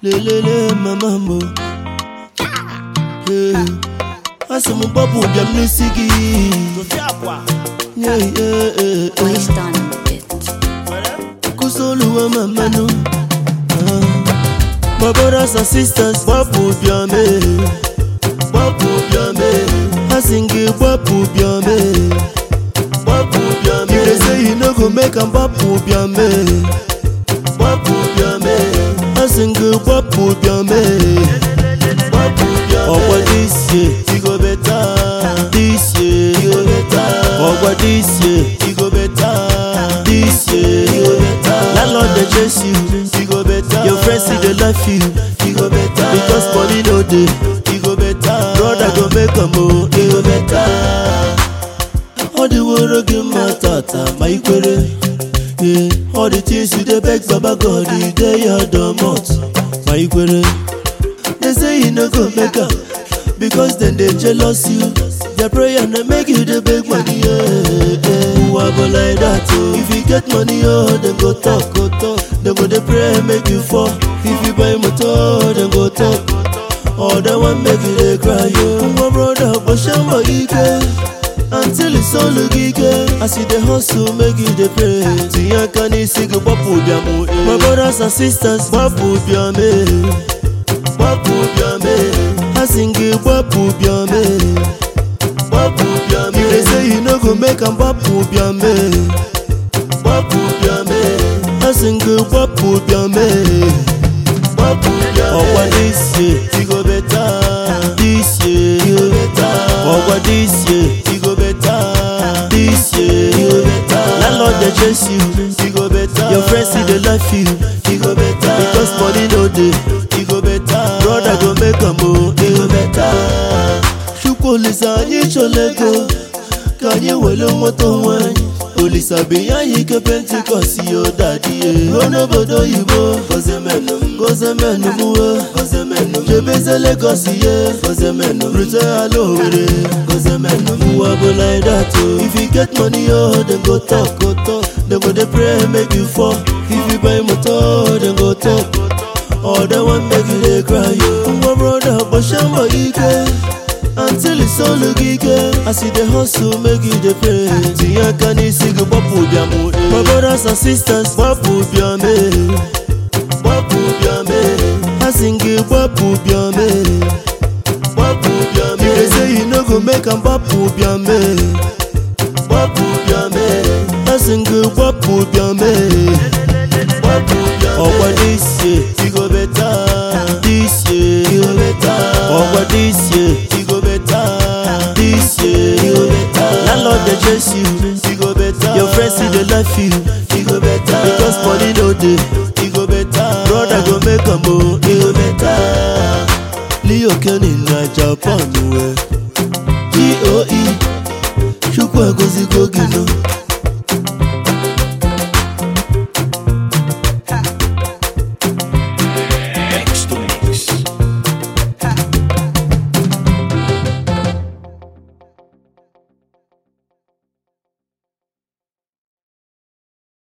lelele mama mo Hey. asị m gbapụ bịa m n'isi gị Yeah, yeah, yeah, Why yeah. stand it? kusoluwa mamanu My brothers and sisters gbapụ bịa mee gbapụ bịa mee asị m gị gbapụ bịa mee gbapụ bịa mee If they say you no go make am gbapụ bịa mee gbapụ bịa mee asị m gị gbapụ bịa mee gbapụ bịa mee ọkwa this year e go better this year e go better ọkwa this year e go better this year e go better landlord dey chase you e go better your friends still dey laugh you e go better because money no dey e go better brother go make am o e go better ọ dịworo gị mma tata ma ị kwere Yeah, all the things you dey beg baba god e dey your domot ma ị kwere They say you no go make am because dem dey jealous you. Their prayer na make you dey beg money. Yeah, yeah. Uwa go like that oh. If you get money oh, dem go talk, go talk. Dem go dey pray make you fall. If you buy motor, dem go talk. Or dem wan make you dey cry oh. Uwa brother, gbọ̀ṣẹ́ mbọ̀ ike. Until it's all ike. As you dey hustle, make you dey pray. Tinye aka n'isi gị gbapụ bịa mụ. My brothers and sisters, gbapụ bịa mee. gbapụ bịa mee asị m gị gbapụ bịa mee gbapụ bịa mee If they say you no go make am gbapụ bịa mee gbapụ bịa mee asị m gị gbapụ bịa mee gbapụ bịa mee ọkwa this year e go better this year e go better ọkwa this year e go better this year e go better landlord dey chase you e go better your friends still dey laugh you e go better because money no dey e go better brother go make am o e go better chukwu olisa anyị chọla ego ka anyị were nweta onwe anyị olisa binye anyị ike pentikọst ya dadi ya ruo n'obodo oyibo gọzemenụ m gọzemenụ m we gọzemenụ m jebeze legọs ye gọzemenụ m rute ala owere gọzemenụ m ụwa bụ like that o if you get money oh dem go talk go talk dem go dey pray make you fall if you buy motor dem go talk All they want make you dey cry yo Nwa brother gbọ̀ṣẹ́ mbọ̀ ike Until it's all ike As you dey hustle make you dey pray Tinye aka n'isi gị gbapụ bịa mụ My brothers and sisters gbapụ bịa mee Gbapụ bịa mee Asị m gị gbapụ bịa mee Gbapụ bịa mee If they say you no go make am gbapụ bịa mee Gbapụ bịa mee Asị m gị gbapụ bịa mee ọkwa this year e go better this year e go better ọkwa this year e go better this year e go better landlord dey chase you e go better your friends still dey laugh you e go better because money no dey e go better brother go make am o e go better leo kenny na japan we goe chukwu egozigo gị nụ